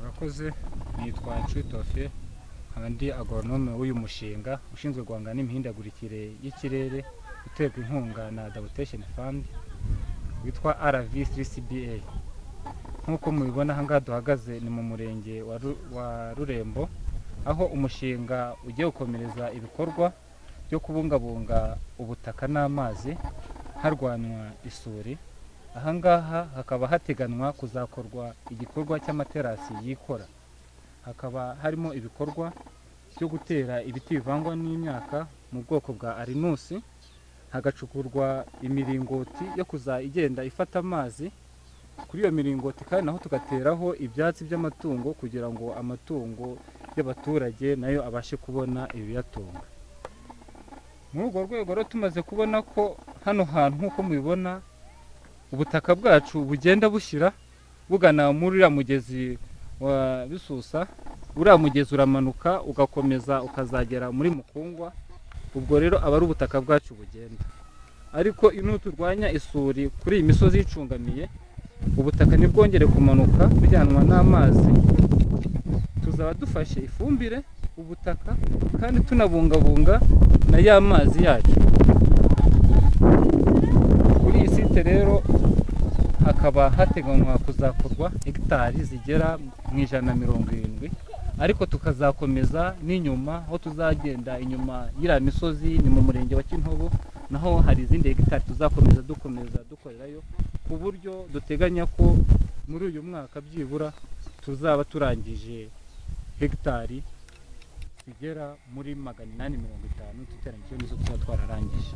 yakoze nitwa Nshitofe nkaba ndi agoronome w'uyu mushinga ushinzwe guhangana n'imihindagurikire y'ikirere uterwa inkunga na Adaptation Fund witwa RV3CBA nk'uko mubibona aha ngaha duhagaze ni mu murenge wa Ru- wa Rurembo aho umushinga ugiye gukomereza ibikorwa byo kubungabunga ubutaka n'amazi harwanywa isuri aha ngaha hakaba hateganwa kuzakorwa igikorwa cy'amaterasi yikora hakaba harimo ibikorwa byo gutera ibiti bivangwa n'imyaka mu bwoko bwa arinusi hagacukurwa imiringoti yo kuza igenda ifata amazi kuri iyo miringoti kandi naho tugateraho ibyatsi by'amatungo kugira ngo amatungo y'abaturage nayo abashe kubona ibiyatunga muri urwo rwego rero tumaze kubona ko hano hantu nk'uko mubibona ubutaka bwacu bugenda bushyira bugana muri uriya mugezi wa bisusa uriya mugezi uramanuka ugakomeza ukazagera muri mukungwa ubwo rero aba ari ubutaka bwacu bugenda ariko nuturwanya isuri kuri iyi misozi yicungamiye ubutaka ntibwongere kumanuka bujyanwa n'amazi tuzaba dufashe ifumbire ubutaka kandi tunabungabunga na ya mazi yacu kuri iyi site rero hakaba hateganywa kuzakorwa hegitari zigera mu ijana na mirongo irindwi ariko tukazakomeza n'inyuma aho tuzagenda inyuma y'iriya misozi ni mu murenge wa kintobo naho hari izindi hegitari tuzakomeza dukomeza dukorerayo ku buryo duteganya ko muri uyu mwaka byibura tuzaba turangije hegitari zigera muri magana inani mirongo itanu tutarangije n'izo tuba twararangije